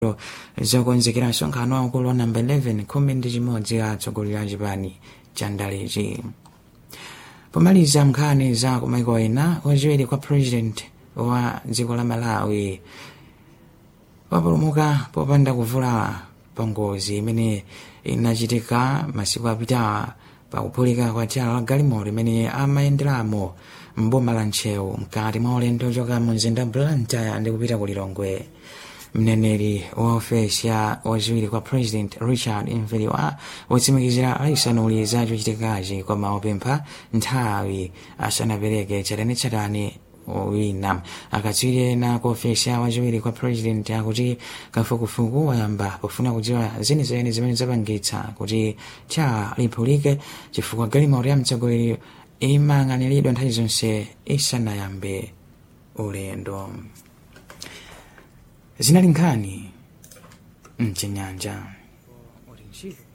zokonzekera msonkhano waukulu wa namba 11 khumi ndi chimodzi atsogoleri a chipani cha ndalechi pomaliza nkhani za kumaiko ena wachiwiri kwa president wa dziko la malawi wapulumuka popanda kuvulala pa ngozi imene inachitika masiku apitawa pakuphulika kwa tchalo la galimoto imene amayenderamo mboma la ntcheu mkati mwa ulendo ochoka mu mzinda blantyre ndi kupita ku lilongwe mneneri wa ofesi ya wachiwiri kwa president richard mveliwa wotsimikizira aisanuli za chochitikachi koma wapempha nthawi asanapereke chatani wina akatswiri ena ku ofesi ya wachiwiri kwa president akuti kafukufuku wayamba pofuna kudziwa zenizeni zimene zapangitsa kuti tcha liphulike chifukwa galimoto ya mtsogoleri imang'aniridwa nthawi zonse isanayambe ulendo zinali nkhani mchinyanja